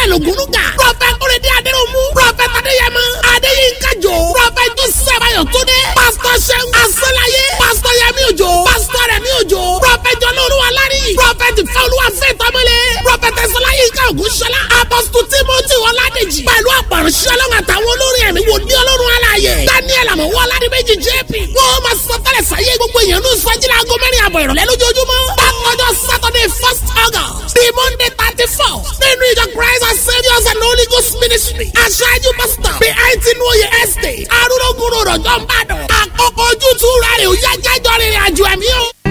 emmanuel ogunuga prọfẹt kúrẹ́dẹ́ adéròmù prọfẹt adéyẹmọ adéyínká jò prọfẹt joseph ayọ̀túndé pásítọ̀ sẹ́gun asọ́láyé pásítọ̀ yẹmí òjò pásítọ̀ rẹ̀mí òjò prọfẹt jọlọ́ọ̀lùwà lárí prọfẹt fẹ́olúwa fẹ́tọ́mọlé prọfẹt ẹ̀sọ́láyínká ògúnṣọlá apọ́sítù timothy ọládèjì pẹ̀lú àpàrọ̀ṣẹ́ ọlọ́run àtàwọn olórin ẹ̀mí wò ní ọlọ́run aláàyè daniel àmọ̀wọ́ ọládìmẹ́jì jp wọ́n máa sọ tẹ́lẹ̀ sáyé gbogbo èèyàn ní sọ́jìlá aago mẹ́rin àbọ̀ ìrọ̀lẹ́ lójoojúmọ́ bákanjọ́ saturday first august bíi monday thirty four nínú ìjọ christ and saviours and holy ghost ministry aṣáájú pastor bíi àìtínú oyè estate arúgbó rọ̀jọ́ ń bàdàn àkókò ojútùú rẹ̀ ò yá jájọ́ rìnrìn àjò ẹ̀mí o.